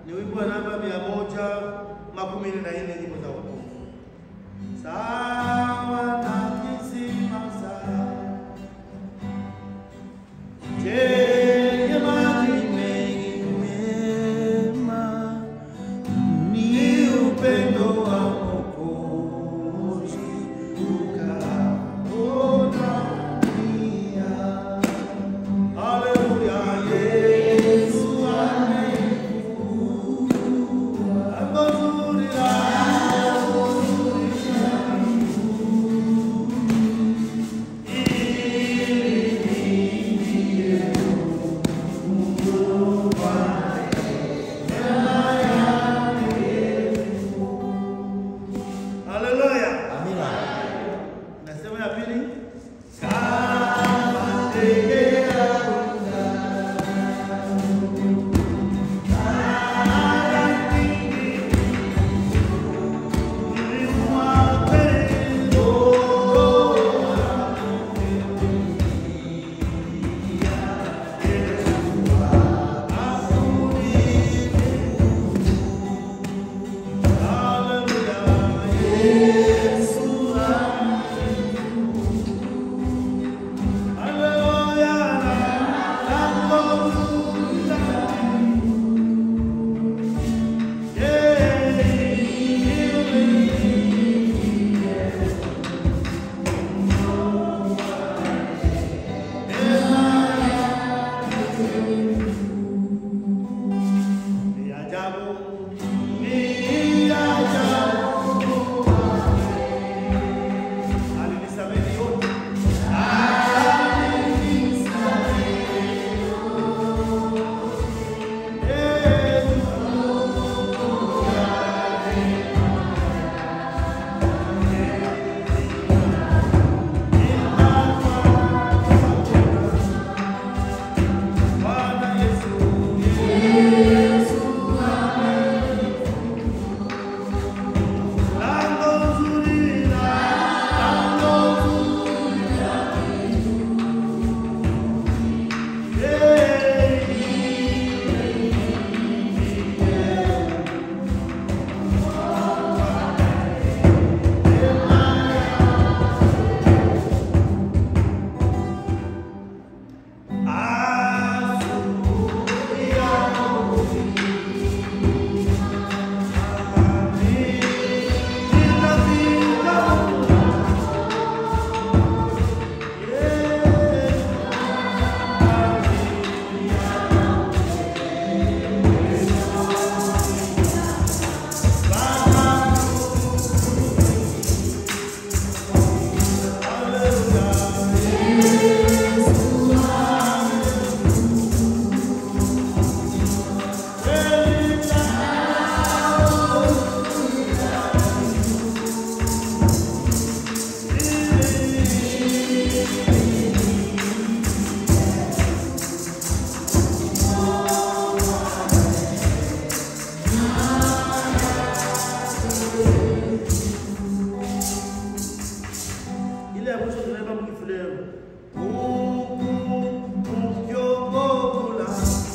ni wimbo wa namba mia moja makumi nne na nne nyimbo za wokovu. Sawa na kisima safi chenye maji mengi mema, ni upendo wa Mwokozi ukaona dunia. Haleluya, Yesu amekuwa lango zuri la Haleluya. Amina. Nasema ya pili. Kama ndege Ni ajabu, ni ajabu. Alinisamehe yote. Bwana Yesu, lango zuri, lango zuri. ile ya mwisho tunaimba mkifuleo ukyogogola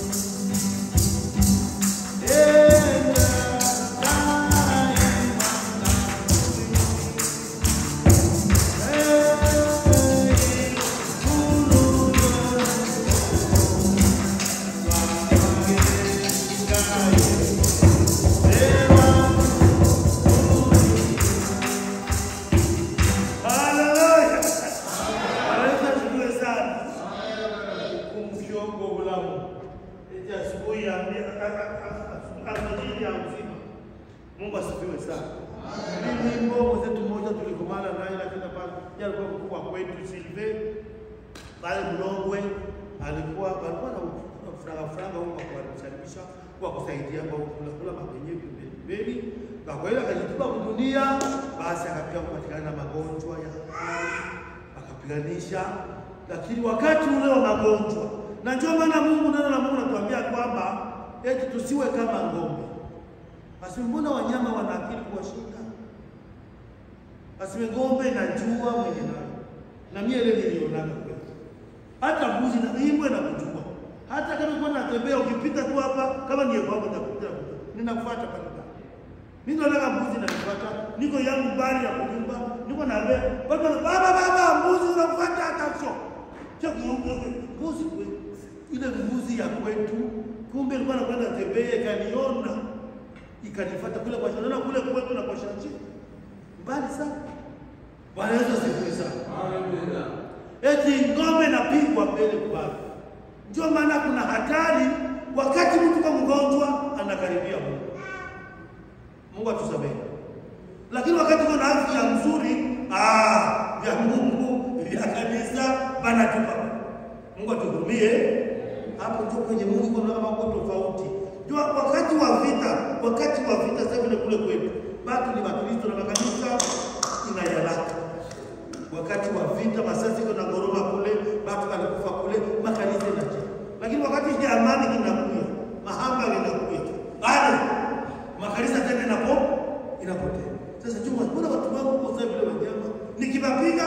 Haleluya. Anaweza tujue sana. Kumkiongo ulamu. Eti asubuhi ya alfajiri ya uzima. Mungu asifiwe sana. Mimi wimbo mwenzetu mmoja tulikomana naye lakini hapana. Yeye alikuwa mkubwa kwetu Silve. Pale Mlongwe alikuwa alikuwa na franga franga huko kwa kumsalimisha kwa kusaidia kwa kula kula mabenye pembeni pembeni. Na kwa hiyo akajitupa kudunia, basi akapiga kupatikana na magonjwa ya akili, akapiganisha, lakini wakati ule wa magonjwa, na ndio maana Mungu, neno la Mungu natuambia kwamba eti tusiwe kama ng'ombe. Basi mbona wanyama wana akili kuwashinda? Basi ng'ombe inajua mwenye nayo, na mimi ile nilionaga kweli hata mbuzi na imbwe na kujua. Hata kama kwa natembea ukipita tu hapa kama ni kwako utakuta ninakufuata pale ndani. Mimi naona mbuzi nanifuata, niko yangu bali ya kunyumba, niko na wewe. Baba baba baba mbuzi unakufuata hata sio. Sio mbuzi kwetu. Ile mbuzi ya kwetu kumbe alikuwa anakwenda tembea ikaniona ikanifuata kule kwa shamba kule kwetu na kwa shamba. Mbali sana. Bwana Yesu asifiwe sana. Eti ng'ombe napigwa mbele kwa ndio maana kuna hatari wakati mtu kama mgonjwa anakaribia Mungu. Mungu atusamehe. Lakini wakati kuna afya nzuri, ah, vya Mungu, vya kanisa banatupa. Mungu atuhurumie. Hapo ndio kwenye Mungu kuna mambo tofauti. Ndio wakati wa vita, wakati wa vita sasa vile kule kwetu. Bado ni Wakristo na makanisa inayalaka. Wakati wa vita masasi kuna goroma kule, watu walikufa kule, makanisa inaje. Lakini wakati ya amani kinakuja, mahamba linakuja. Bado makanisa tena inapo inapotea. Sasa chuma, mbona watu wangu kwa sababu vile wanyama nikiwapiga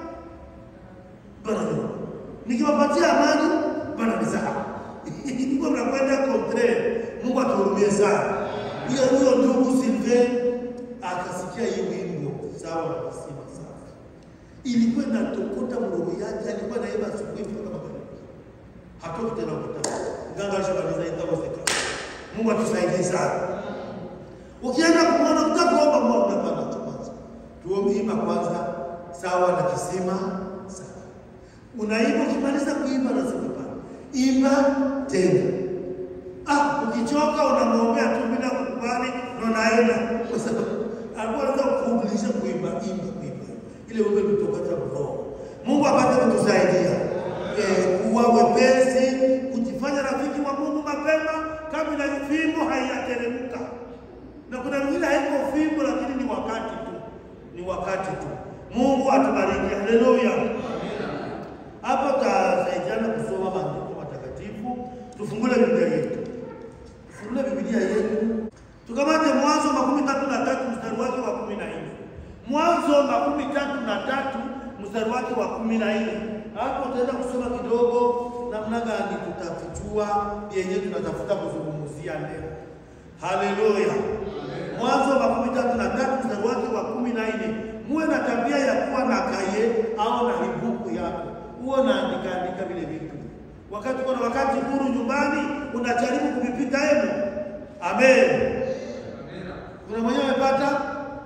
bana nikiwapatia amani bana mizaa. Niko mnakwenda kontre. Mungu atuhurumie sana. Hiyo huyo ndugu Silve akasikia hii wimbo sawa na kusema sawa. Ilikuwa inatokota mroho yake, alikuwa naimba asubuhi mpaka magharibi. Hatoki tena kutaka. Nganga alishamaliza itawezekana. Mungu atusaidie sana. Ukienda kumwona utakuomba Mungu unapanda kwanza. Tuombe imba kwanza sawa na kisima sawa. Unaimba ukimaliza kuimba lazima pale. Imba tena. Ah, ukichoka unamwombea tu bila kukubali na unaenda kwa sababu alikuwa anataka kufundisha kuimba imba kuimba. Ile wewe kutoka cha roho. Mungu apate kutusaidia. Eh, kuwa wepesi, kujifanya rafiki wa Mungu mapema kabla fimbo haijateremka na kuna mwingine haiko fimbo, lakini ni wakati tu, ni wakati tu. Mungu atubariki, haleluya. Hapo tutasaidiana kusoma maandiko matakatifu. Tufungule Biblia yetu, tufungule Biblia yetu, tukamate Mwanzo makumi tatu na tatu mstari wake wa kumi na nne Mwanzo makumi tatu na tatu mstari wake wa kumi na nne Hapo tutaenda kusoma kidogo namna gani tutafichua yenye tunatafuta kuzungumzia leo. Haleluya. Mwanzo makumi tatu na tatu mstari wake wa kumi na nne muwe na tabia ya kuwa na kaye au na hibuku yako, huo naandika andika vile vitu. Wakati uko na wakati huru nyumbani, unajaribu kuvipita hemo. Amen. Kuna mwenyewe amepata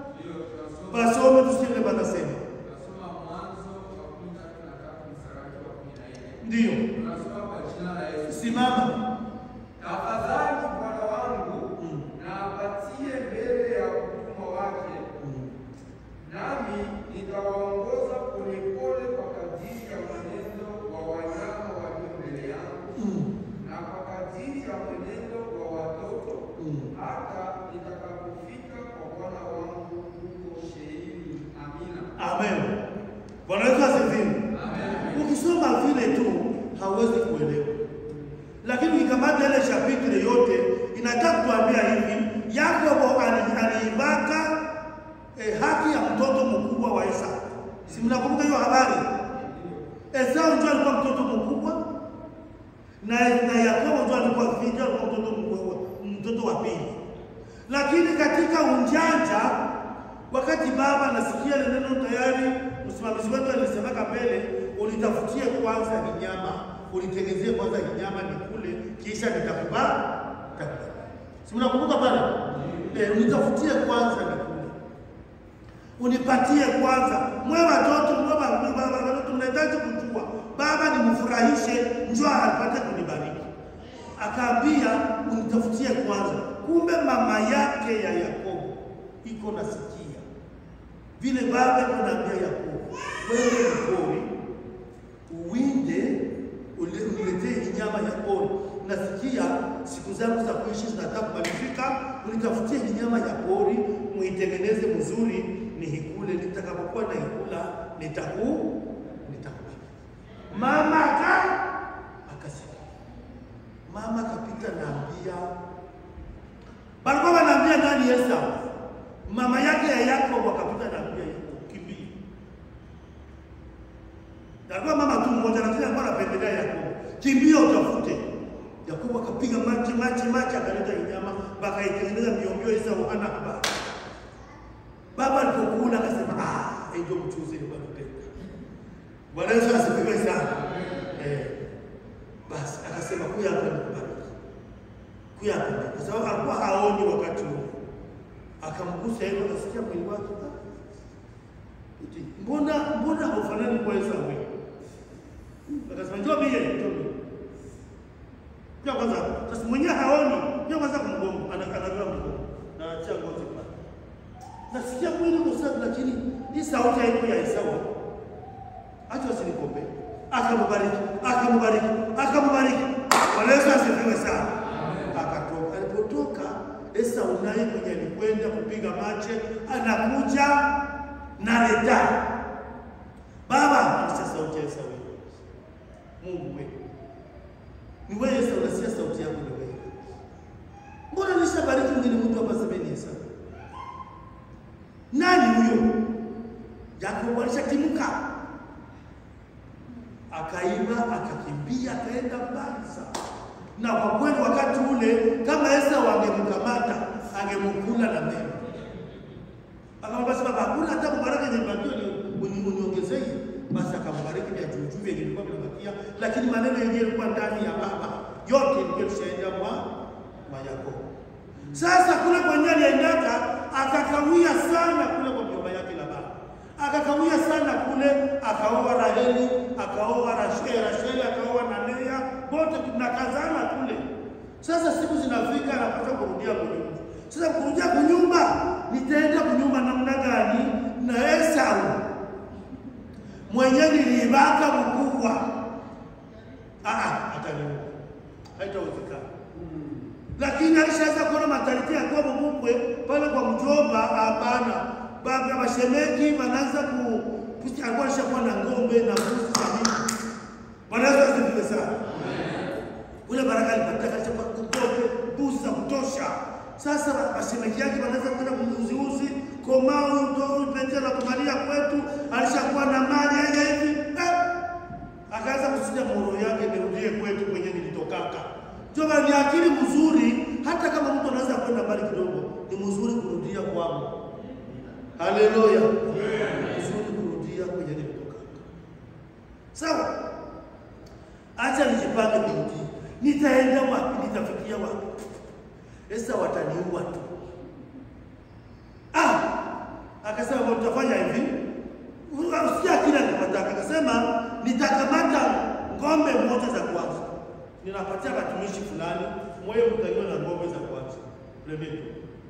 basome, tusikie banasema ndio. Simama. Tafadhali bwana wangu Mm. na apatie mbele ya utumwa wake, nami nitawaongoza polepole kwa kadiri ya mwenendo wa wanyama walio mbele yangu, Mm. na kwa kadiri ya mwenendo wa watoto, Mm. hata nitakapofika kwa bwana wangu huko Sheiri. Amina. Amen. Bwana Yesu asifiwe. Ukisoma vile tu hauwezi kuelewa, lakini ukikamata ile shapitri yote inataka kuambia hivi, Yakobo ali- aliibaka eh, haki ya mtoto mkubwa wa Esau. Si mnakumbuka hiyo habari? Esau ndio alikuwa mtoto mkubwa na, na Yakobo ndio alikuwa vita, alikuwa mtoto mkubwa, mtoto wa pili. Lakini katika unjanja, wakati baba anasikia ile neno tayari, msimamizi wetu alisemaka mbele, ulitafutie kwanza kinyama, ulitengezie kwanza kinyama nikule, kisha nitakuba takuba. Si mnakumbuka pale? Eh, unitafutie kwanza nikule, unipatie kwanza. Mwe watoto, mwe wa- mwe baba, watoto mnahitaji kujua baba nimfurahishe, njoo apate kunibariki. Akaambia unitafutie kwanza. Kumbe mama yake ya Yakobo iko nasikia vile baba kunaambia Yakobo, wewe mpori uwinde ule- uniletee nyama ya pori. Nasikia siku zangu za kuishi zinataka kumalizika, unitafutie nyama ya pori, muitengeneze mzuri, nihikule. Nitakapokuwa naikula nitaku nitakupa. Mama aka akasikia, mama kapita naambia balikuwa wanaambia nani Esau, mama yake ya Yakobo akapita naambia Yakobo, kimbia Alikuwa mama tu mmoja lakini alikuwa anapendelea Yakobo. Kimbia utafute. Yakobo akapiga machi machi machi akaleta nyama bakaitengeneza miombio Esau hana habari. Baba alipokula akasema, ah, ndio mchuzi nilikuwa napenda. Bwana Yesu asifiwe sana. Eh, basi akasema kuya hapa nikubariki, kuya hapa, kwa sababu alikuwa haoni wakati huo. Akamgusa hivyo, akasikia mwili wake ah, eti, mbona mbona haufanani kwa Esau wewe? Akasema njoo mie, njoo mie. Kwa kwanza sasa mwenyewe haoni, ndio kwanza kumgongo, anakanaga mgongo na acha ngozi pale. Nasikia mwili uko safi, lakini hii sauti haiko ya Esau. Acha usinikombe. Akambariki, akambariki, akambariki. Bwana Yesu asifiwe sana. Akatoka. Alipotoka Esau naye kwenye alikwenda kupiga mache, anakuja na leta. Baba, alisikia sauti ya Esau. Mungu wewe. Ni wewe Esau, unasikia sauti yako ni wewe. Mbona nishabariki mwingine mtu hapa semeni Esau? Nani huyo? Yakobo alishatimuka akaiba akakimbia akaenda mbali sana, na kwa kweli wakati ule kama Esau angemkamata angemkula na meno. Akamwambia sasa, baba, hakuna hata kubaraka yenye bakio ni uniongezee. Basi akambariki vya juu juu vyenye vilikuwa vinabakia, lakini maneno yenyewe yalikuwa ndani ya baba, yote ilikuwa tushaenda mwa mwa Yakobo. Sasa kule kwenye aliendaka akakawia sana kule kwa mjomba yake Labani, akakawia sana kule, akaoa Raheli, akaoa Rasheli, Rasheli akaoa na Lea, wote tunakazana kule. Sasa siku zinafika, anapata kurudia kunyumba. Sasa kurudia kunyumba, nitaenda kunyumba namna gani na Esau mwenye niliibaka mkubwa? Ah, ataniua, haitawezekana lakini alishaanza kuona matariki ya kwa mkwe pale kwa mjomba. Hapana, baba mashemeki wanaanza ku alikuwa alishakuwa na ng'ombe na mbuzi na nini. Bwana Yesu asifiwe sana. Ule baraka alipata katika ng'ombe, mbuzi za kutosha. Sasa mashemeki yake wanaanza kwenda kumuuziuzi komao huyu pete la kumalia kwetu, alishakuwa na mali yeye hivi eh, akaanza kusikia moro yake nirudie kwetu kwenye nilitokaka. Ndio ni akili mzuri, hata kama mtu anaweza kwenda mbali kidogo, ni mzuri kurudia kwao. Haleluya, mzuri kurudia kwenye nilitoka. Sawa, acha nijipange kurudi. Nitaenda wapi? Nitafikia wapi? Esa wataniua tu. Ah, akasema kwa tutafanya hivi, usikia kila nilipotaka. Akasema nitakamata ng'ombe moja za kwanza ninapatia watumishi fulani mwewe mtakiwa na ng'ombe za kwanza pembeni.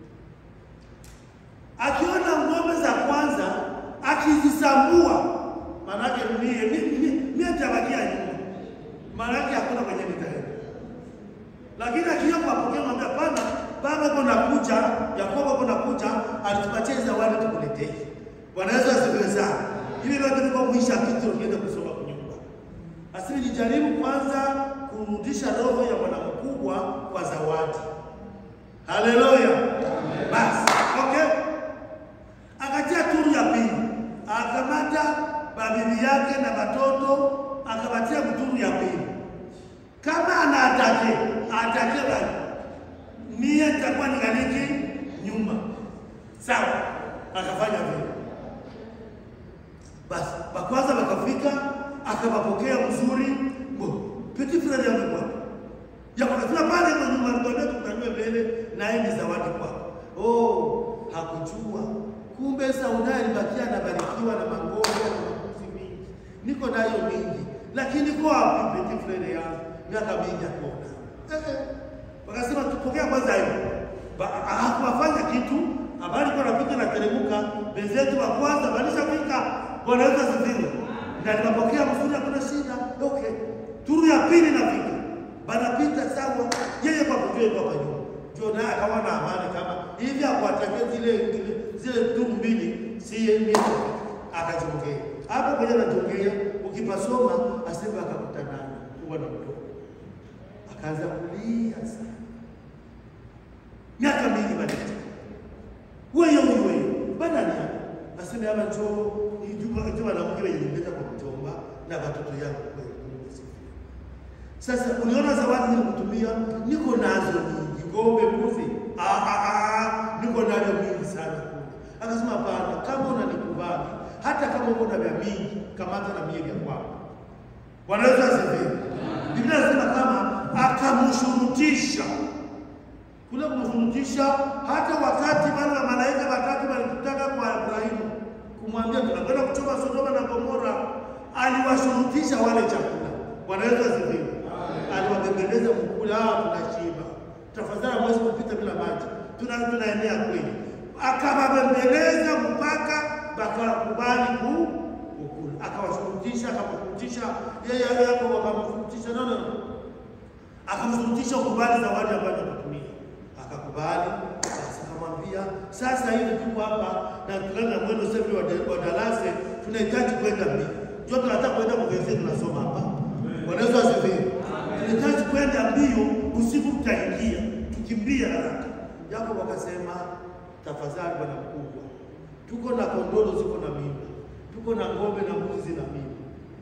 Akiona ng'ombe za kwanza akizisambua, maanake mie mie tabakia nyuma, maanake hakuna kwenye nitaenda. Lakini akiwa kwapokea ng'ombe, hapana, baba kona kuja, Yakobo kona kuja, alitupatia zawadi tukuletee. Bwana Yesu asifiwe sana. Hivi vyote viko mwisha kitu, tuende kusoma kunyumba. Asili nijaribu kwanza kurudisha roho ya bwana mkubwa kwa zawadi. Haleluya! Basi okay, akatia turu ya pili, akamata babibi yake na watoto, akapatia mturu ya pili. Kama anaatake atake bali mie nitakuwa ningaliki nyuma, sawa. Akafanya vile. Basi bakwanza bakafika, akawapokea mzuri Petit frère yangu kwa. Ya kwa kila pale kwa nyuma ndio tukutaniwe mbele na yeye ni zawadi kwako. Oh, hakujua. Kumbe Sauda alibakia anabarikiwa na mangombe na makuzi mingi. Niko nayo mingi. Lakini kwa wapi petit frère yangu? Miaka mingi hakuna. Eh eh. Wakasema tupokea kwanza hiyo. Hakufanya kitu. Habari kwa rafiki na teremuka, benzetu wa kwanza walishafika. Bwana Yesu asifiwe. Na nimepokea mzuri hakuna shida. Okay. Turu ya pili nafika, banapita sawa, yeye kwa kujua kwa nyuma, ndio naye akawa na amani kama hivi, akuatakia zile zile turu mbili, si yeye akajongea hapo kwenye anajongea. Ukipasoma asema akakutana kuwa na mtoto, akaanza kulia sana, miaka mingi baadaye, wewe wewe badani yako aseme hapa njoo juma juma na mke wenye nileta kwa mjomba na watoto yangu kweli sasa uliona zawadi nilikutumia, niko nazo nyingi, ng'ombe, mbuzi, "Ah, ah, ah, niko nayo mingi sana kule. Akasema hapana, kama unanikubali, hata kama uko na vya mingi, kamata na mie vya kwako. Bwana Yesu asifiwe. Biblia inasema kama akamshurutisha kule kumshurutisha, hata wakati wale wa malaika watatu walikutaka kwa Ibrahimu kumwambia tunakwenda kuchoma Sodoma na Gomora, aliwashurutisha wale chakula. Bwana Yesu asifiwe. Aliwabembeleza mkule, hawa tunashiba, tafadhali hamwezi kupita bila maji, tuna tunaenea kweli. Akawabembeleza mpaka wakakubali ku kukula, akawashurutisha, akamshurutisha yeye hapo, wakamshurutisha no, no, no akamshurutisha ukubali zawadi ambayo anatumia, akakubali. Basi akamwambia sasa hivi tuko hapa na tulana mwendo sasa wa wa darasa, tunahitaji kwenda mbio, ndio tunataka kwenda kuvezea, tunasoma hapa. Bwana Yesu asifiwe. Tunahitaji kwenda mbio, usiku tutaingia, tukimbia haraka. Yakobo akasema tafadhali, bwana mkubwa, tuko na kondoro ziko na mimba, tuko na ng'ombe na mbuzi zina mimba,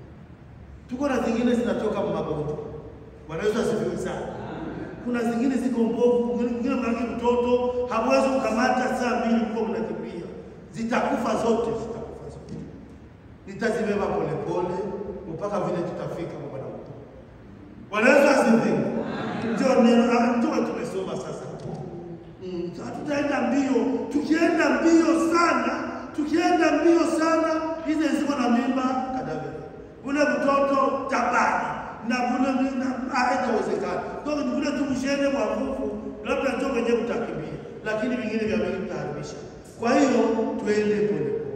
tuko na zingine zinatoka magonjwa Bwana Yesu asifiwe sana. Kuna zingine ziko mbovu, mwingine mwanake mtoto hamwezi kukamata saa mbili huko mnakimbia, zitakufa zote, zitakufa zote. Nitazibeba polepole mpaka vile tutafika kwa Bwana mkuu. Bwana Yesu asifiwe. Ndio neno ah, ndio tumesoma sasa. Mm, hatutaenda mbio. Tukienda mbio sana, tukienda mbio sana, hizo ziko na mimba kadavyo. Ule mtoto tabani na vule haitawezekana. Kwa hiyo vile tu mshende kwa nguvu, labda ndio wenye mtakimbia, lakini vingine vya mingi mtaharibisha. Kwa hiyo tuende pole pole.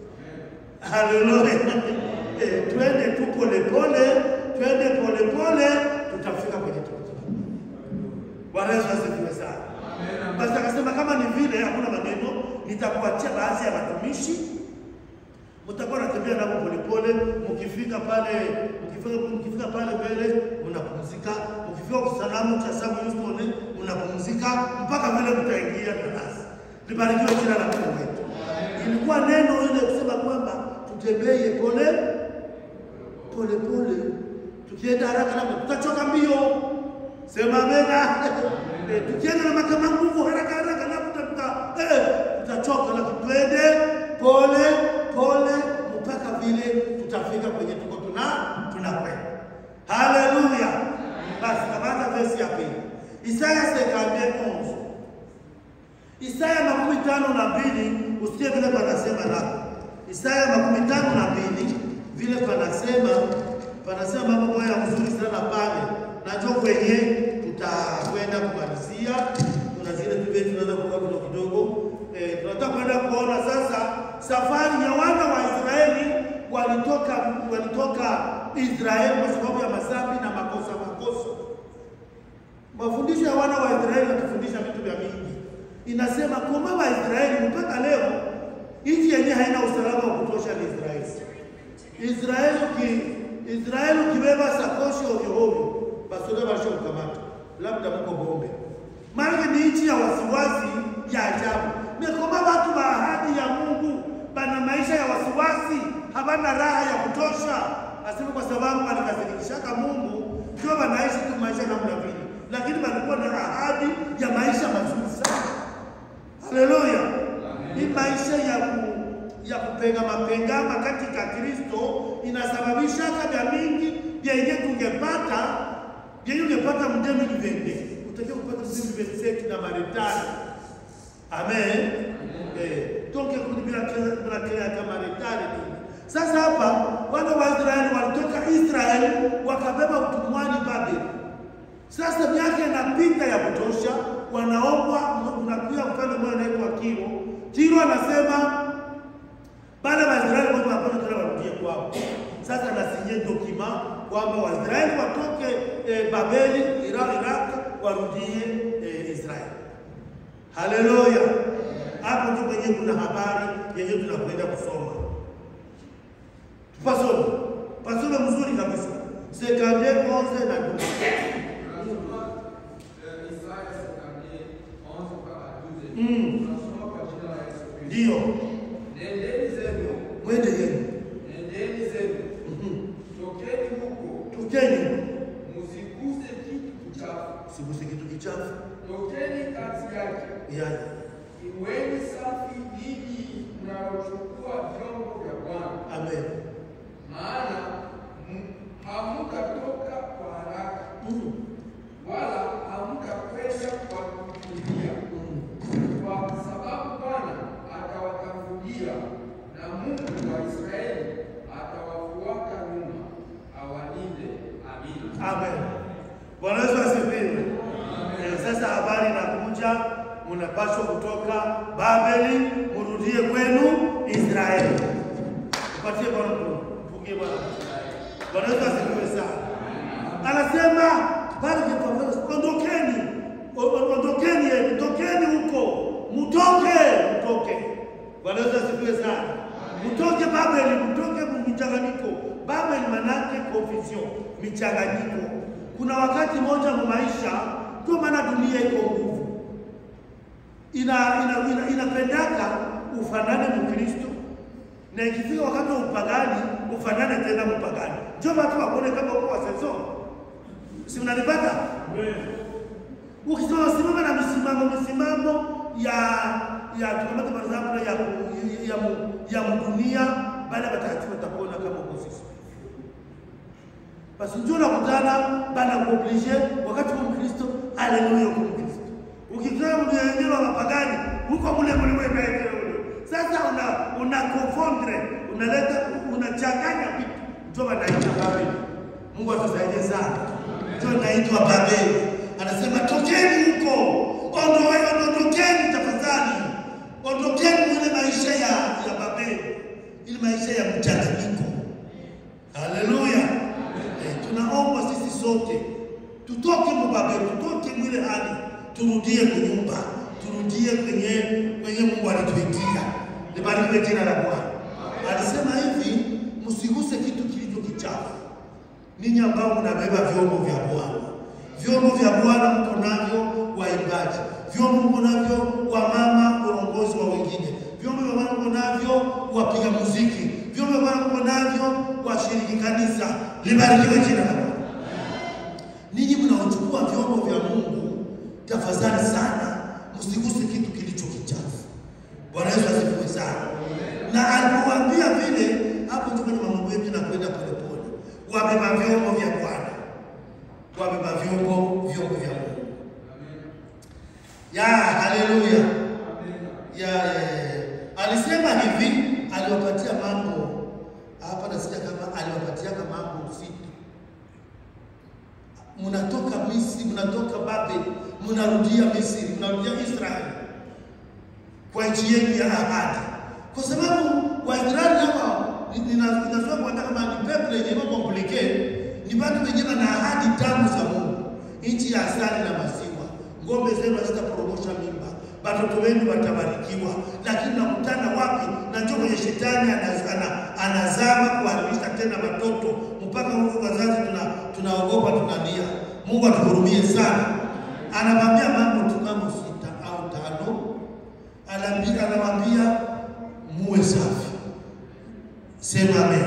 Haleluya. Eh, tuende tu pole pole, tuende pole pole, tutafika kwenye tukio. Bwana Yesu asifiwe sana. Basi akasema kama ni vile hakuna maneno, nitakuachia baadhi ya watumishi mtakuwa natembea nao polepole, mkifika pale mkifika, mkifika pale mbele mnapumzika, mkifika kusalamu cha Samu Houston mnapumzika mpaka vile mtaingia darasa. Libarikiwe jina la Mungu wetu. Ilikuwa neno ile kusema kwamba tutembee pole pole pole, tukienda haraka labda tutachoka mbio. Sema amena. Eh, tukienda na makama nguvu haraka haraka labda tuta eh, tutachoka, lakini twende pole pole mpaka vile tutafika kwenye tuko tuna tunakwenda. Haleluya! Basi kamata versi ya pili, Isaya sekambie onze, Isaya makumi tano na mbili. Usikie vile panasema nako, Isaya makumi tano na mbili vile panasema, panasema mambo moja mzuri sana pale, najua kwenye tutakwenda kumalizia. Kuna zile tuve tunaweza kuwa kidogo kidogo Eh, tunataka kwenda kuona sasa safari ya wana wa Israeli walitoka walitoka Israeli kwa sababu ya masambi na makosa makosa. Mafundisho ya wana wa Israeli yanatufundisha vitu vya mingi. Inasema kwamba wa Israeli mpaka leo nchi yenyewe haina usalama wa kutosha ni Israeli. Israeli ki Israeli ukibeba sakoshi ovyo ovyo, basi ndio basho kukamata. Labda mko bombe. Maana ni nchi ya wasiwasi ya ajabu. Mekoma watu wa ahadi ya Mungu bana maisha ya wasiwasi, habana raha ya kutosha. Asema kwa sababu walikasirikishaka Mungu, ndio wanaishi tu maisha namna vile, lakini walikuwa na ahadi ya maisha mazuri sana. Haleluya! Ni maisha ya ku, ya kupenga mapengama katika Kristo inasababisha vya mingi vyenye tungepata vyenye ungepata mdemi livende utakiwa kupata mdemi livende na Marekani Amen. Eh, toke kuni bila bila kila kama retare nini. Sasa hapa wana wa Israeli walitoka Israeli wakabeba utumwani Babeli. Sasa miaka inapita ya kutosha, wanaombwa unakuja mfano mmoja anaitwa Kiro. Kiro anasema baada ya Waisraeli wote wanapata tena warudie kwao. Sasa nasinye dokima kwamba Waisraeli watoke eh, Babeli, Iraq, Iraq warudie eh, Israeli. Haleluya! Hapo ndio kwenye kuna habari yenye tunakwenda kusoma. Tupasome, pasome mzuri kabisa, sekande onze na dumu. Mm. Ndio Nendeni zenu, mwende yenu, nendeni zenu, Mhm. tokeni huko, tukeni, msiguse kitu kichafu, siguse kitu kichafu. tokeni kati yake, yaani iweni safi ninyi mnaochukua vyombo vya Bwana, amen maana m- hamtatoka kwa haraka, Mm, wala hamtakwenda kwa kukimbia, mm. kwa sababu Bwana atawatangulia na Mungu wa Israeli atawafuata nyuma, awalinde. Amina. Amen. Bwana Yesu asifiwe. Eh, Sasa habari inakuja, mnapaswa kutoka Babeli murudie kwenu Israeli. Upatie Bwana mkono. Mpungie Bwana. Bwana Yesu asifiwe sana. Anasema pale kwa ondokeni. O- o- Ondokeni, eh, tokeni huko. Mtoke, mtoke. Bwana Yesu asifiwe sana. Mtoke Babeli, mtoke mchanganyiko. Babeli manake confusion, michanganyiko. Kuna wakati moja mu maisha, ndio maana dunia iko nguvu. Ina ina, ina, inapendaka ufanane Mkristo na ikifika wakati wa upagani ufanane tena mpagani. Ndio watu wakuone kama uko wa saison. Si mnanipata? Ukisema simama na misimamo misimamo ya ya tukamata kwa example ya ya mu- ya mdunia baada ya watakatifu watakuona kama uko sisi. Basi ndio nakutana bana kuoblige wakati wa Mkristo haleluya kwa Mkristo. Ukikutana mtu wengine wa mapagani huko mule mule wewe naye ule. Sasa una una confondre, unaleta unachanganya vitu. Ndio wanaita Babeli. Mungu atusaidie sana. Ndio naitwa Babeli. Anasema tokeni huko. Ondoeni, ondokeni tafadhali. Ondokeni ile maisha ya ya Babeli. Ile maisha ya mchanganyiko. Haleluya. Eh, tunaomba sisi sote tutoke mubabeli, tutoke mwile hali, turudie kunyumba, turudie kwenye kwenye Mungu alituitia. Libarikiwe jina la Bwana. Alisema hivi, msiguse kitu kilicho kichafu. Ninyi ambao mnabeba vyombo vya Bwana, vyombo vya Bwana mko navyo waimbaji, vyombo mko navyo wa mama uongozi wa wengine, vyombo vya Bwana mko navyo wapiga muziki, vyombo vya Bwana mko navyo washiriki kanisa. Libarikiwe jina la Bwana. Ninyi mnaochukua vyombo vya Mungu, tafadhali sana msiguse kitu kilicho kichafu. Bwana Yesu asifiwe sana. Na alipowaambia vile, hapo ndio kwenye mambo yetu nakwenda polepole. Wabeba vyombo vya Bwana, wabeba vyombo vyombo vya Mungu. Ya haleluya. Ya, ya, ya. Alisema hivi, aliwapatia mambo hapa, nasikia kama aliwapatia mambo sita mnatoka Misri, mnatoka Babeli, mnarudia Misri, mnarudia Israeli kwa nchi yenu ya ahadi, kwa sababu Waisraeli hawa ninasema kwamba kama ni peple yenye iko complicated, ni watu wenyewe na ahadi tamu za Mungu, nchi ya asali na maziwa. Ng'ombe zenu hazitaporomosha mimba, watoto wenu watabarikiwa. Lakini nakutana wapi? Na ndio kwenye shetani anaz- ana- anazama kuharibisha tena watoto mpaka huku wazazi tuna tunaogopa tunalia. Mungu atuhurumie sana. Anamwambia mambo tu kama sita au tano, anaambia anamwambia muwe safi. Sema amen.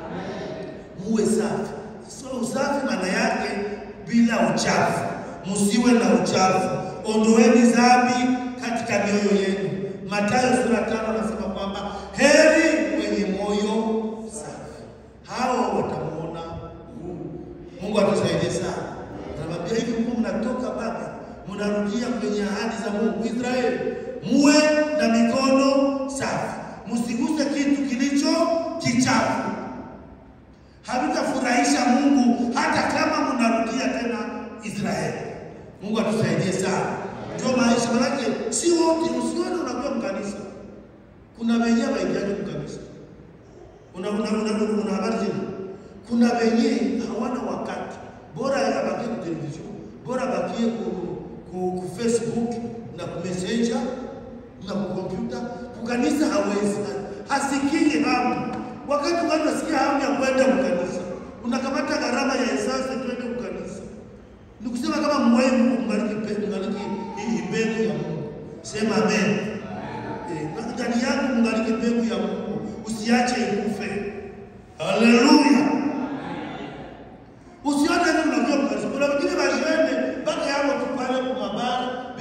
Muwe safi. So usafi maana yake bila uchafu, msiwe na uchafu, ondoeni dhambi katika mioyo yenu. Mathayo sura tano anasema kwamba heri wenye moyo safi, hao watamuona Mungu. Mungu atusaidie sana. Anamwambia hivi, Mungu mnatoka Baba, mnarudia kwenye ahadi za Mungu. Israeli, muwe na mikono safi, msiguse kitu kilicho kichafu havitafurahisha Mungu hata kama mnarudia tena Israeli. Mungu atusaidie sana. Ndio maisha, manake si wote, usione unakuwa mkanisa. Kuna wenye waingiaje mkanisa, una una una, una habari zile. Kuna wenye hawana wakati, bora abakie ku television, bora abakie ku, ku, ku Facebook na ku messenger na ku kompyuta. Kukanisa hawezi, hasikii hamu Wakati watu wasikia hamu ya kwenda mkanisa, unakamata gharama ya esasi twende mkanisa. Ni kusema kama mwai Mungu mbariki pe- mbariki hii mbegu ya Mungu. Sema amen. Eh, na ndani yako mbariki mbegu ya Mungu, usiache ikufe. Haleluya. Usione hivi unajua mkanisa. Kuna wengine washende mpaka hapo tu pale kwa mabara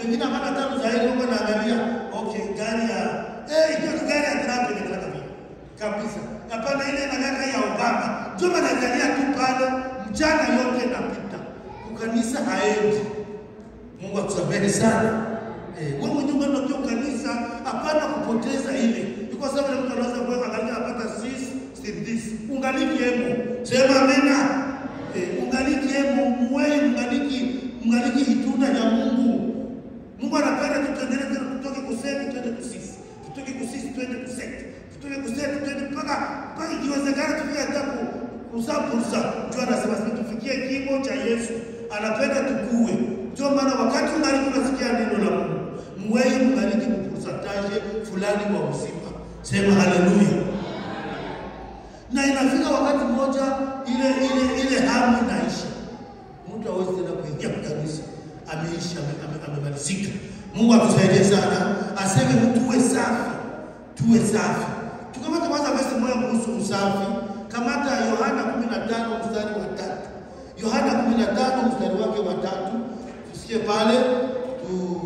miaka tano zaidi huko naangalia okay, gari ya eh, hiyo ni gari ya Trump inataka vipi kabisa. Hapana, ile inataka ya Obama. Ndio naangalia tu pale, mchana yote inapita, ukanisa haendi. Mungu atusamehe sana. Eh, wewe mwenyewe unajua kanisa hapana kupoteza ile. Ni kwa sababu mtu anaweza kuwa angalia apata sis this. Ungaliki hemo. Sema amena. Eh, ungaliki hemo mwe ungaliki ungaliki hitunda ya Mungu. Mungu anapenda tutengeneze tutoke kuseti twende kusisi. Tutoke kusisi twende kuseti. Tutoke kuseti twende mpaka mpaka ikiwezekana tufike hata ku kuzaa fursa. Ndio anasema sisi tufikie kimo cha Yesu. Anapenda tukue. Ndio maana wakati ungali unasikia neno la Mungu, mweye mngaliki mpursataje fulani wa uzima. Sema haleluya. Na inafika wakati mmoja ile ile ile hamu inaisha. Mtu hawezi tena kuingia kanisa. Ameisha ame- ame- amemalizika. Mungu atusaidie sana. Aseme tuwe safi. Tuwe safi. Tukamata kwanza verse moja kuhusu usafi. Kamata Yohana 15 mstari wa tatu. Yohana 15 mstari wake wa tatu. Tusikie pale tu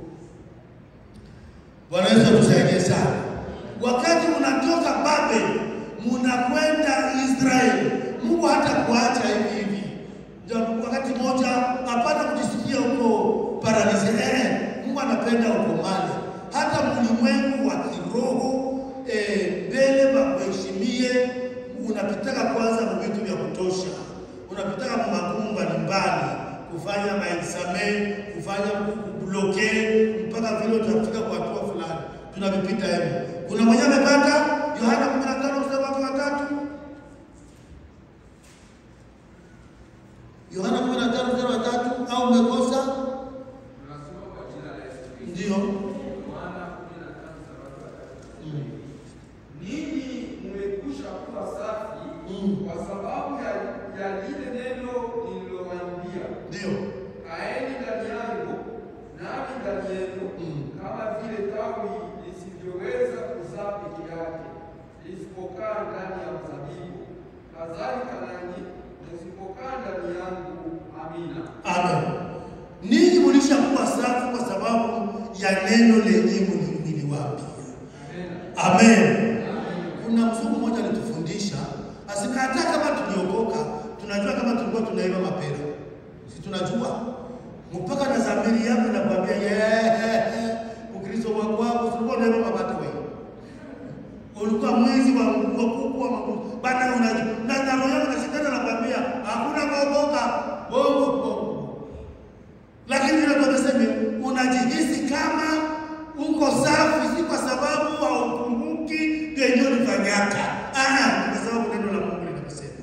Bwana Yesu atusaidie sana. Wakati unatoka Babeli munakwenda Israeli, Mungu hata kuacha hivi hivi. Ndio wakati mmoja hapana kujisikia huko paradiso. Eh, Mungu anapenda ukomale. Hata mlimwengu wa kiroho eh, mbele bakuheshimie, unapitaka kwanza na vitu vya kutosha, unapitaka kwa magumu mbalimbali, kufanya maexame, kufanya kubloke mpaka vile utafika kwa hatua fulani, tunavipita hivi. Kuna mwenye amepata Yohana 15 mstari wake wa tatu Yohana 15 mstari wa tatu au umekosa? Tunasoma kwa jina la Yesu Kristo. Ndio. Yohana 15 mstari wa tatu. Mm. Ninyi mmekwisha kuwa safi Mm. kwa sababu ya, ya lile neno nililowaambia. Ndio. Kaeni ndani yangu nami ndani yenu, Mm. kama vile tawi lisivyoweza kuzaa peke yake lisipokaa ndani ya mzabibu, kadhalika nanyi msipokaa ndani yangu. Amina. Amen. Ninyi mlishakuwa safi kwa sababu ya neno lenye mli- niliwaambia. Amina. Amen. Kuna mzungu mmoja alitufundisha asika, hata kama tuliokoka, tunajua kama tulikuwa tunaiba mapera, si tunajua mpaka na dhamiri yako inakwambia yeye, Ukristo wako wako tulikuwa tunaiba mapata wewe, ulikuwa mwizi wa wa kuku wa makuku bana, unajua na na roho yako na shetani anakwambia hakuna kuokoka, bongo bongo lakini vile tunasema unajihisi kama uko safi, si kwa sababu haukumbuki yenyewe ulifanyaka. Ah, ni kwa sababu neno la Mungu linasema.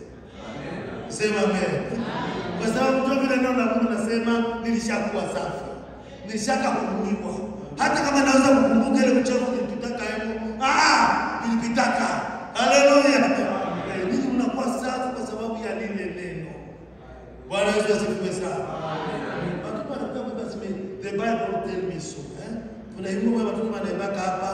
Sema amen. Kwa sababu ndio vile neno la Mungu linasema nilishakuwa safi. Nilishaka kuhukumiwa. Hata kama naweza kukumbuka ile uchafu nilipitaka hapo. Ah, nilipitaka. Haleluya. Eh, Ninyi mnakuwa safi kwa sababu ya lile neno. Bwana Yesu asifiwe sana. Watoto wanakuwa kwamba sime the Bible tell me so. Eh? Kuna hivyo kwa watoto wanaibaka hapa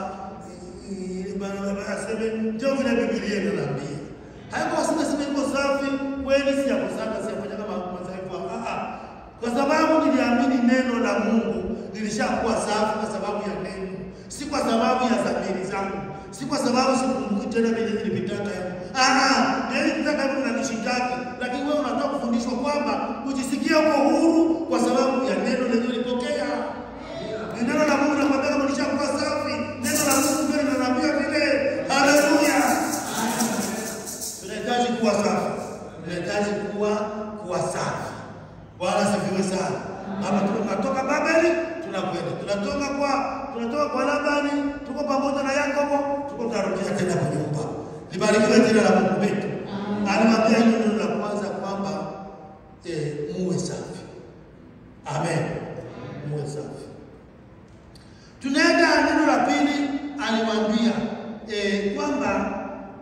eh, bana bana aseme ndio vile Biblia inaniambia. Haiko wasema sema iko safi kweli si yako sana si yafanya kama madhaifu. Ah ah. Kwa sababu niliamini neno la Mungu nilishakuwa safi kwa sababu ya neno. Si kwa sababu ya dhamiri zangu. Si kwa sababu sikumbuki tena vile nilipitaka hapo. Ah ah, yeye nitaka hapo na nishitaki. Lakini wewe unataka kufundishwa kwamba ujisikie uko huru kwa sababu ya neno lenyewe ulipokea. Ni neno la Mungu nakwambia kama ulishakuwa safi. Neno la Mungu ndio linaniambia vile. Haleluya. Tunahitaji kuwa safi. Tunahitaji kuwa kuwa safi. Bwana asifiwe sana. Hapa tunatoka Babeli tunakwenda. Tunatoka kwa tunatoka kwa Labani, tuko pamoja na Yakobo, tuko tunarudia tena kwa nyumba. Libarikiwe jina la Mungu wetu. Alimwambia hilo neno la kwanza kwamba eh, muwe safi. Amen. Muwe safi. Tunaenda neno la pili, alimwambia eh, kwamba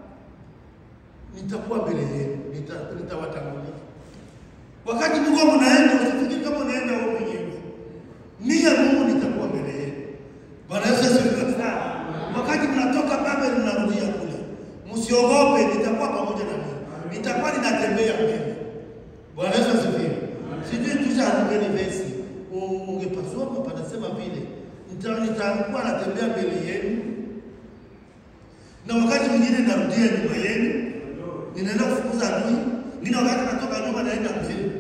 nitakuwa mbele yenu, nita- nitawatangulia. Wakati Mungu mnaenda, usifikiri kama unaenda wewe mwenyewe. Mimi Mungu nitakuwa mbele yenu. Bwana Yesu asifiwe sana. Wakati mnatoka Babeli mnarudia kule, msiogope, nitakuwa pamoja na ninyi. Nitakuwa ninatembea mbele. Bwana Yesu asifiwe. Sijui tusha ngeni vesi. Ungepasoma panasema vile nita- nitakuwa natembea mbele yenu, na wakati mwingine narudia nyuma yenu, ninaenda kufukuza adui, ngine wakati natoka nyuma naenda mbele.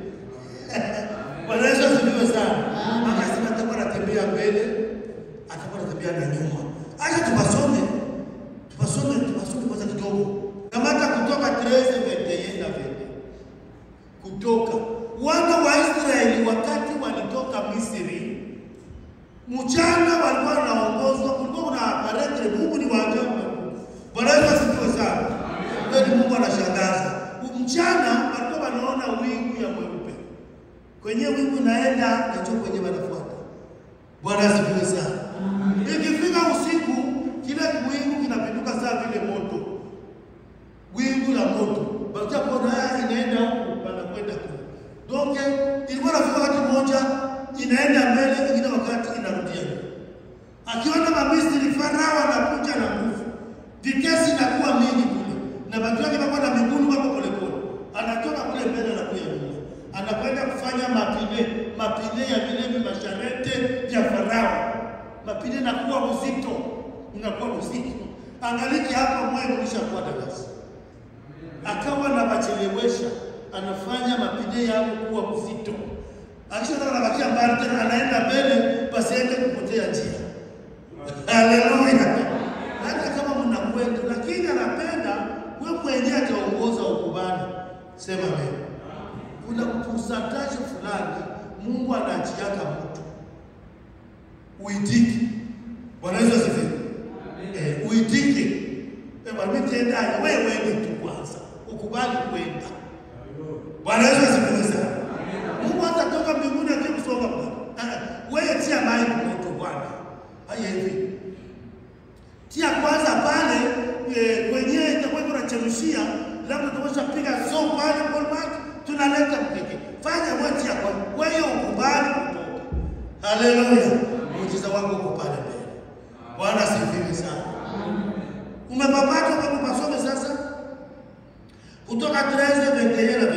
Bwana Yesu asifiwe sana. Akasema atakuwa anatembea mbele, atakuwa anatembea na nyuma. Acha tupasome, tupasome, tupasome kwanza kidogo. Kamata Kutoka 13 21 na 20. Kutoka wana wa Israeli wakati walitoka Misri, mchana walikuwa wanaongozwa, kulikuwa kuna paretre. Mungu ni wa ajabu. Bwana Yesu asifiwe sana. Kweli Mungu anashangaza. Mchana walikuwa wanaona wingu ya mweupe kwenye wingu naenda nacho kwenye wanafuata. Bwana asifiwe sana. Ikifika usiku, kile wingu kinapinduka saa vile moto, wingu la moto bakapona inaenda huku wanakwenda kule. Donc ilikuwa nafika wakati mmoja inaenda mbele, ingine wakati inarudia nyuma. Akiona Mamisri Farao anakuja na nguvu, vitesi inakuwa mingi kule, na watu wake wako na miguu wako polepole, anatoka kule mbele na kuya nyuma, anakwenda kufanya mapine mapine ya vile masharete vya Farao, mapine nakuwa uzito, inakuwa uzito. Angaliki hapa mwe ulishakuwa darasa, akawa na bachelewesha, anafanya mapine yao kuwa uzito akishataka nabakia mbali tena, anaenda mbele pasiende kupotea njia. Haleluya! Hata kama mnakwenda, lakini anapenda wewe mwenyewe ataongoza ukubali. Sema amen. Kuna percentage fulani Mungu anaachiaka mtu uitike. Bwana Yesu asifiwe. Eh, uitike. Eh, bwana mimi tenda wewe wewe tu kwanza. Ukubali kwenda. Bwana Yesu asifiwe sana. Mungu hatatoka mbinguni akikusoma Bwana. Ah, Wewe tia maji moto Bwana. Haya hivi. Tia kwanza pale e, kwenye itakuwa tunachemshia, labda tunaweza piga so pale kwa maji tunaleta mkeke. Fanya wewe tia kwa wewe ukubali kutoka. Haleluya. Muujiza wako uko pale mbele. Bwana asifiwe sana. Umepapata kwa kupasome sasa? Kutoka 13 21 na 22.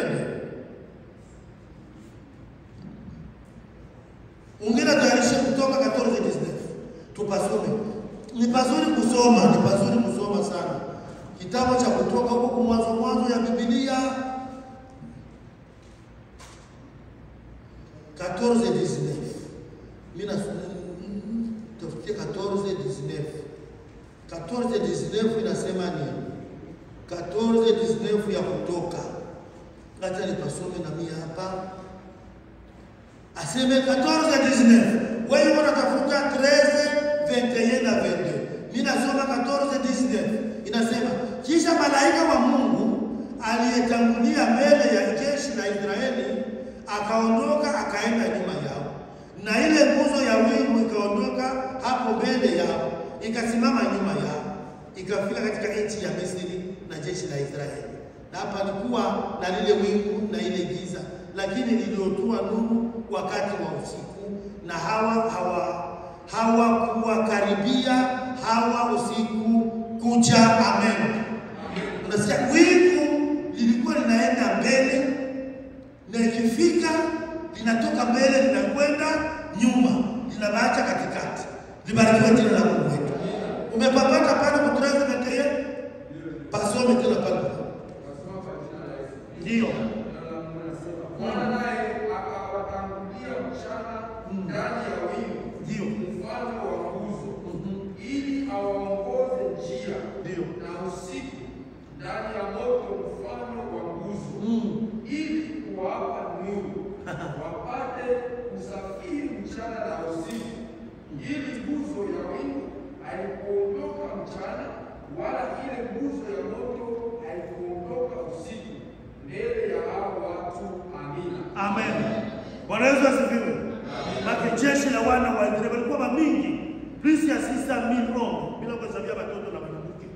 Ungine tayarishe kutoka 14 19. Tupasome. Ni pazuri kusoma, ni pazuri kusoma sana. Kitabu cha Kutoka huko mwanzo mwanzo ya Biblia 14 19. Mimi na tafutie 14 19. 14 19 inasema nini? 14 19 ya Kutoka. Acha nipasome na mimi hapa aseme 14 19 wewe unatafuta 13 21 na 22 mimi nasoma 14 19 inasema kisha malaika wa Mungu aliyetangulia mbele ya jeshi la Israeli akaondoka akaenda nyuma yao na ile nguzo ya wingu ikaondoka hapo mbele yao ikasimama nyuma yao ikafika katika nchi ya Misri na jeshi la Israeli na hapa alikuwa na lile wingu na ile giza lakini liliotua nuru wakati wa usiku, na hawa hawa hawakuwakaribia hawa usiku kucha. Amen. Unasikia, wingu lilikuwa linaenda mbele na ikifika linatoka mbele linakwenda nyuma, linabaacha katikati. Libarikiwe jina la Mungu wetu. Umepapata pale kutraza meteye pasome tena pale, Nasoma kwa jina la Yesu. ndio Neno la Mungu linasema, Bwana naye akawatangulia mchana ndani ya wingu ndio mfano wa nguzo, ili awaongoze njia, ndio na usiku ndani ya moto mfano wa nguzo, Mm. ili kuwapa nuru, wapate kusafiri mchana na usiku, ili nguzo ya wingu haikuondoka mchana, wala ile nguzo ya moto haikuondoka usiku, mbele ya hao watu. Amina. Amen. Bwana Yesu asifiwe. Maki jeshi la wana wa Israeli walikuwa mamingi, plus ya sisa milioni bila kuhesabia watoto na wanawake.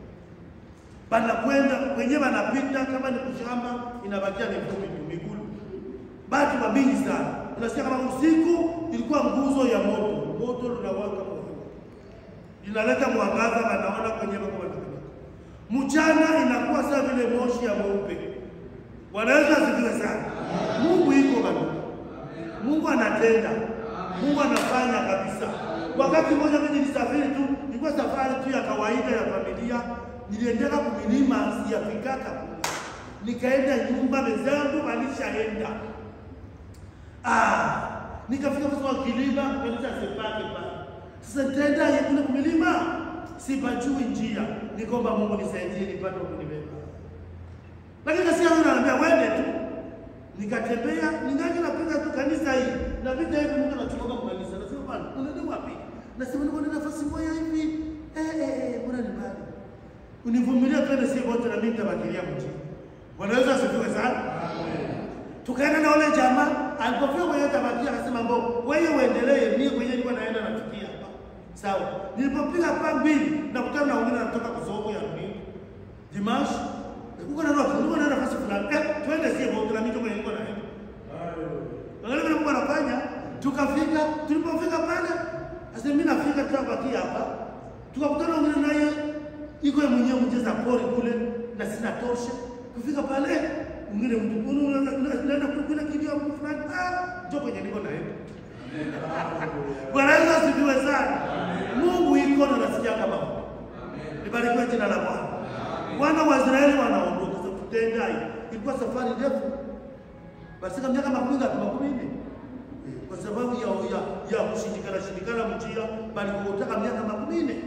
Banakwenda kwenye wanapita kama ni kushamba inabakia ni vumbi tu migulu. Batu mamingi sana. Unasikia kama usiku ilikuwa nguzo ya moto. Moto linawaka moto. Linaleta mwangaza wanaona kwenye wako wanapita. Mchana inakuwa sawa vile moshi ya mweupe. Bwana Yesu asifiwe sana. Mungu iko bado. Mungu anatenda. Mungu anafanya kabisa. Wakati mmoja mimi nilisafiri tu, nilikuwa safari tu ya kawaida ya familia, niliendeka kumilima siyafikaka kule, nikaenda nyumba, wenzangu walishaenda ah, nikafika kwa kilima kanisa sepake pale. Sasa nitaenda kule kumilima, sipajui njia, nikomba Mungu nisaidie nipate kunibeba, lakini kasikia Mungu ananiambia wende tu nikatembea ningali napenda tu kanisa hii napita hivi, Mungu anachukua kwa kanisa, nasema bwana, unaenda wapi? Nasema niko na nafasi moja hivi eh eh eh, mbona ni mbali, univumilia twende, si wote na mimi nitabakilia mjini. Bwana Yesu asifiwe sana. Tukaenda na wale jamaa, alipofika kwenye tabakia akasema, mbo wewe uendelee, mimi kwenye nilikuwa naenda natukia hapa. Sawa, nilipopiga pa mbili nakutana na wengine wanatoka kusoko ya mbili Dimash uko na nafasi, uko na nafasi fulani. Eh, twende sie wote na mimi kwenye nilikuwa naenda. Angalia vile Mungu anafanya. Tukafika, tulipofika pale, sasa mimi nafika tutabakia hapa. Tukakutana wengine naye iko yeye mwenyewe mcheza pori kule na sina tosha. Kufika pale mwingine mtu unaenda kule kilio mtu fulani, ah, njoo kwenye niko naenda. Bwana Yesu asifiwe sana. Mungu iko na nasikia kama Libarikiwe jina la Bwana. Wana wa Israeli wanaondoka sasa, tutenda hii. Ilikuwa safari ndefu, basi kama miaka makumi ngapi? Makumi nne, kwa sababu ya ya ya kushindikana shindikana mjia, bali kutaka miaka makumi nne.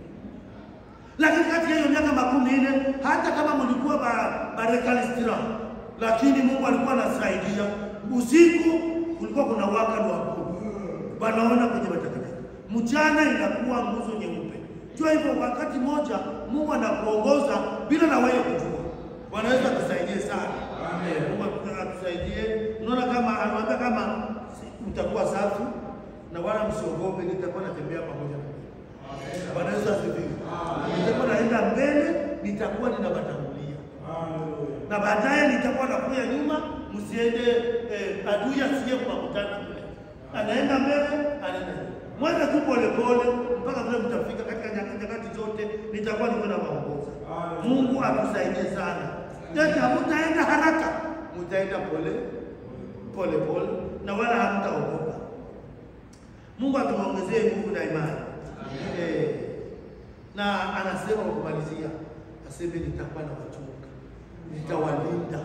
Lakini kati ya hiyo miaka makumi nne, hata kama mlikuwa ba barekalistira, lakini Mungu alikuwa anasaidia. Usiku kulikuwa kuna waka wa wanaona kwenye matakatifu, mchana inakuwa nguzo nyeupe. Jua hivyo, wakati moja Mungu anakuongoza bila na wewe kujua. Bwana Yesu atusaidie sana. Amen. Mungu atusaidie. Unaona kama anawaambia kama mtakuwa safi na wala msiogope, nitakuwa natembea pamoja na ninyi. Bwana Yesu asifiwe. Nitakuwa naenda mbele, nitakuwa ninawatangulia. Na baadaye nitakuwa nakuja nyuma, msiende eh, adui asiye kuwakutana kule. Anaenda mbele, anaenda nyuma. Mwenda tu polepole mpaka vile mtafika katika nyakati zote, nitakuwa niko na waongoza. Mungu atusaidie sana. Yote hamutaenda haraka, mutaenda pole pole pole, na wala hamtaogopa. Mungu atuongezee nguvu na imani eh. Na anasema kwa kumalizia, aseme nitakuwa na wachunga, nitawalinda.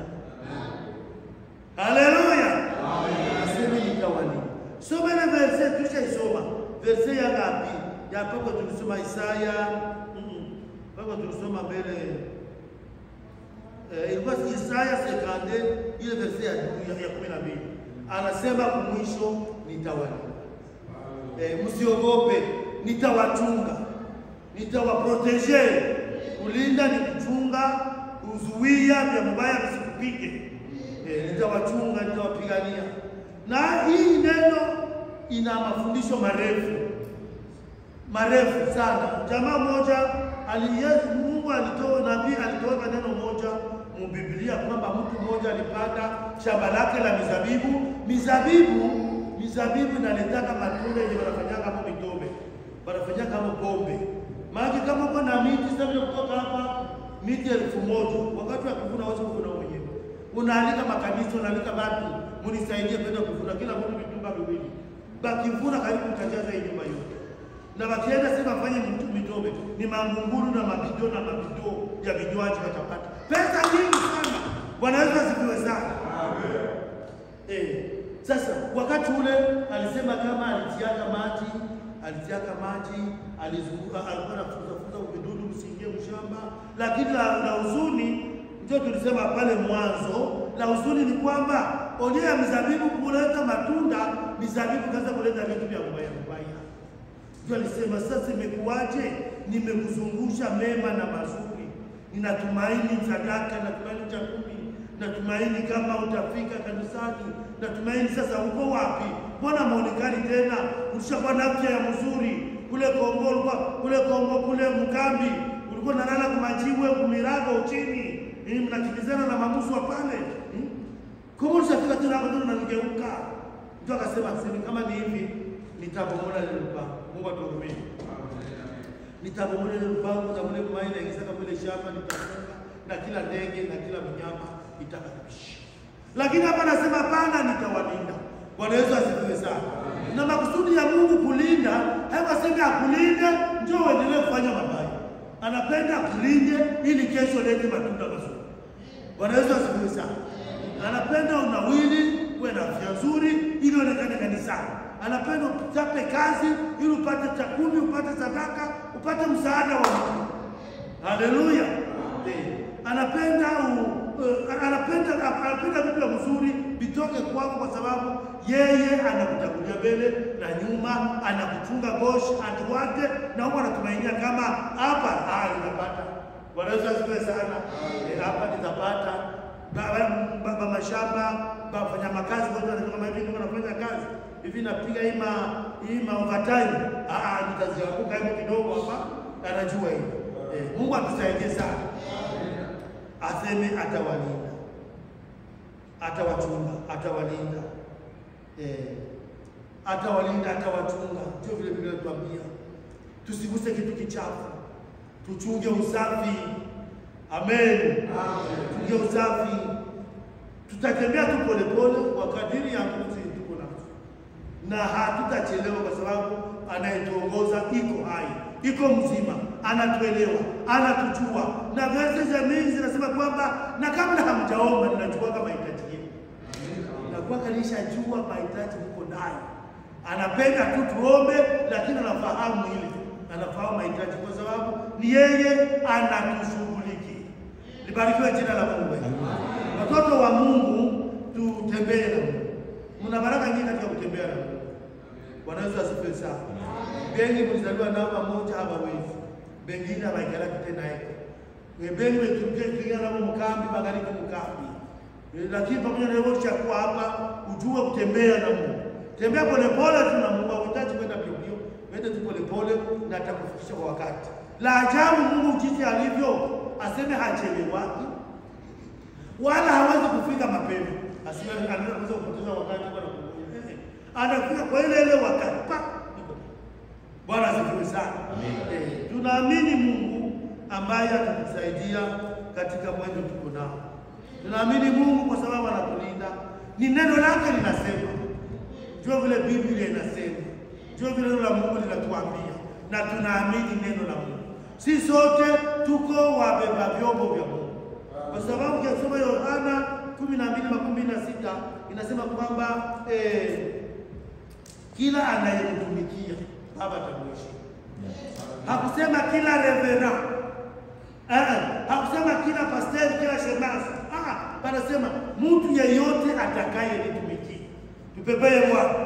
Haleluya, aseme nitawalinda. Soma ile verse tulishaisoma, verse ya ngapi? Ya pako tulisoma Isaya, mm, pako tulisoma mbele eh, ilikuwa Isaya sekande ile verse ya ya kumi na mbili anasema kumwisho, nitawalinda eh, msiogope, nitawachunga, nitawaprotege. Kulinda ni kuchunga, kuzuia vya mabaya visikupige. Eh, nitawachunga, nitawapigania na hii neno ina mafundisho marefu marefu sana. Jamaa moja aliyezi, Mungu alitoa nabii alitoa neno moja mu Biblia kwamba mtu mmoja alipanda shamba lake la mizabibu. Mizabibu mizabibu inaletaka matunda yenye wanafanyaka kama mitobe, wanafanyaka kama pombe. Maana kama uko na miti sasa vile kutoka hapa miti elfu moja wakati wa kuvuna waweza kuvuna mwenyewe, unaalika makanisa, unaalika watu munisaidie kwenda kuvuna, kila mtu vitumba viwili, bakivuna karibu utajaza hii nyumba yote, na wakienda sema fanye mitobe, ni mangunguru na mabido na mabido ya vinywaji watapata pesa nyingi sana. Bwana Yesu asifiwe sana. Amen. Eh, sasa wakati ule alisema kama alitiaka maji, alitiaka maji, alizunguka, alikuwa anafukuzafukuza vidudu msiingie mshamba, lakini la, la huzuni ndio tulisema pale mwanzo, la huzuni ni kwamba onyo ya mizabibu kuleta matunda, mizabibu kaza kuleta vitu vya mbaya mbaya. Ndio alisema sasa, imekuwaje? Nimekuzungusha mema na mazuri, ninatumaini sadaka, natumaini cha kumi, natumaini kama utafika kanisani, natumaini sasa. Uko wapi? Mbona maonekani tena? Ulishakuwa na afya ya mzuri kule Kongo, ulikuwa kule Kongo kule Mkambi, ulikuwa nalala kumajiwe kumirago uchini, mnakimbizana na mamusu wa pale Kongo, ulishafika tena hapo tena unanigeuka. Mtu akasema sema kama ni hivi nitabomola ile lupango. Mungu atuhurumie. Nitabomola ile lupango na mle mai na ingisaka mle shamba nitafunga na kila ndege na kila mnyama itakaribisha. Lakini hapa nasema hapana, nitawalinda. Bwana Yesu asifiwe sana. Na makusudi ya Mungu kulinda, haikasemi akulinde ndio uendelee kufanya mabaya. Anapenda akulinde ili kesho lete matunda mazuri. Bwana Yesu asifiwe sana. Anapenda unawili, uwe na afya nzuri ili uonekane kanisani. Anapenda uchape kazi ili upate chakumi, upate sadaka, upate msaada wa Mungu. Haleluya. Eh, Anapenda u, uh, anapenda anapenda vitu vya mzuri vitoke kwako, kwa sababu yeye anakutangulia mbele na nyuma, anakuchunga gosh atuwate na huko anatumainia kama hapa ah, nitapata. Bwana Yesu asifiwe sana. Eh, hapa nitapata Ba- ba- ba- mashamba bafanya makazi wote wanasema kama hivi ndio wanafanya kazi hivi, napiga hii ma hii ma overtime, ah ah, nitazianguka hivi kidogo hapa, anajua hivi. Eh, Mungu atusaidie sana, aseme atawalinda, atawachunga, atawalinda, eh, atawalinda, atawachunga. Ndio vile vile tuambia tusiguse kitu kichafu, tuchunge usafi. Amen, tuchunge usafi. Tutatembea tu polepole kwa kadiri ya nguvu tuko nazo, na hatutachelewa kwa sababu anayetuongoza iko hai, iko mzima, anatuelewa, anatujua, na verse za mingi zinasema kwamba na kabla hamjaomba ninajua kama mahitaji yenu nakuwa kalishajua mahitaji huko nayo. Anapenda tu tuombe, lakini anafahamu ile, anafahamu mahitaji kwa sababu ni yeye anatushughulikia. Libarikiwe jina la Mungu. Watoto wa Mungu, tutembee na Mungu. Mna baraka nyingi katika kutembea na Mungu. Bwana Yesu asifiwe sana. Bengi mlizaliwa nao pamoja hawawezi, bengine abaikala tena eko bengi wetukia nabo mukambi bagaliki mukambi Eh, lakini pamoja na hivyo chakuwa hapa, ujue kutembea na Mungu. Tembea polepole tu na Mungu, hauhitaji kwenda mbio mbio, wende tu polepole na atakufikisha kwa wakati. La ajabu Mungu jinsi alivyo, aseme hachelewaki wala hawezi kufika mapema, asiwe anaweza kupoteza wakati kwa kungoja. Eh, eh. Anafika kwa ile ile wakati pa. iko. Bwana asifiwe sana. Eh, tunaamini Mungu ambaye atatusaidia katika mwendo tuko nao. Tunaamini Mungu kwa sababu anatulinda. Ni neno lake linasema, ndio vile Biblia inasema, ndio vile neno la Mungu linatuambia, na tunaamini neno la Mungu. Si sote tuko wabeba vyombo vya Mungu, kwa sababu ukisoma Yohana kumi na mbili makumi mbili na sita inasema kwamba eh, kila anayemtumikia Baba atamheshimu. Hakusema kila revera Ah, ah, hakusema kila pasteri, kila shemasi. Ah, panasema mtu yeyote atakayenitumikia. Tupepee Bwana,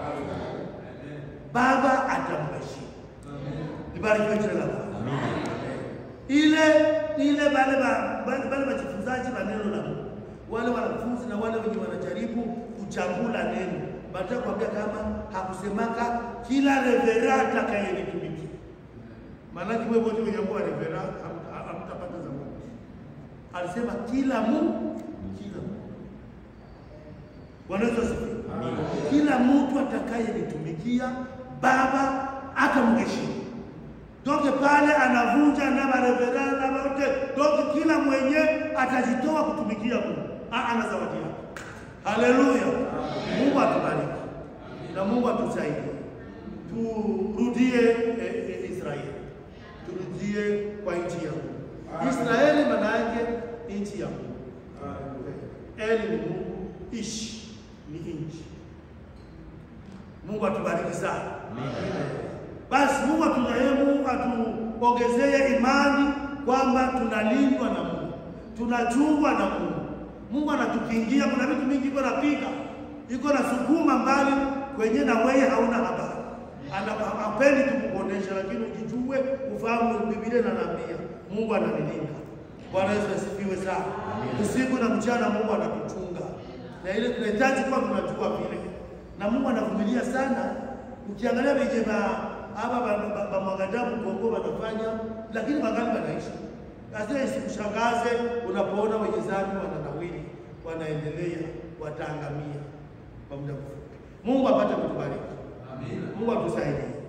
Baba atamheshimu. Libarikiwe jina la Bwana. Ile ile wale wa- wale wale wajifunzaji wa neno la Mungu, wale wanafunzi na wale wenye wanajaribu kuchambula neno, wanataka kuambia kama hakusemaka kila revera atakayenitumikia Maanake wewe wote wenye kuwa revera ham- hamtapata za Mungu. Alisema kila Mungu, kila Mungu. Bwana Yesu asifiwe. Kila mtu atakayenitumikia Baba atamheshimu. Doke pale anavunja na marevera na wote, doke kila mwenye atajitoa kutumikia Mungu. Ah, ana zawadi yake. Haleluya. Mungu atubariki. Na Mungu atusaidie. Turudie eh, eh, Israeli turudie kwa nchi ya Mungu. Israeli maana yake nchi ya Mungu. Eli ni Mungu, ishi ni nchi. Mungu atubariki sana. Basi Mungu aturehemu, atuongezee imani kwamba tunalindwa na Mungu, tunachungwa na Mungu. Mungu anatukingia. Kuna vitu mingi iko napiga, iko na sukuma mbali kwenye na wewe hauna habari Ana- hapendi tu kukuonesha, lakini ujijue, ufahamu. Biblia inaniambia Mungu ananilinda. Bwana Yesu asifiwe sana. Usiku na mchana Mungu anatuchunga, na ile tunahitaji kuwa tunajua vile, na Mungu anavumilia sana. Ukiangalia venye ba hapa bamwagadamu Kongo wanafanya, lakini wangali wanaishi. Sasa isikushangaze unapoona wenye dhambi wananawili, wanaendelea, wataangamia kwa muda mfupi. Mungu apate kutubariki. Mungu atusaidie.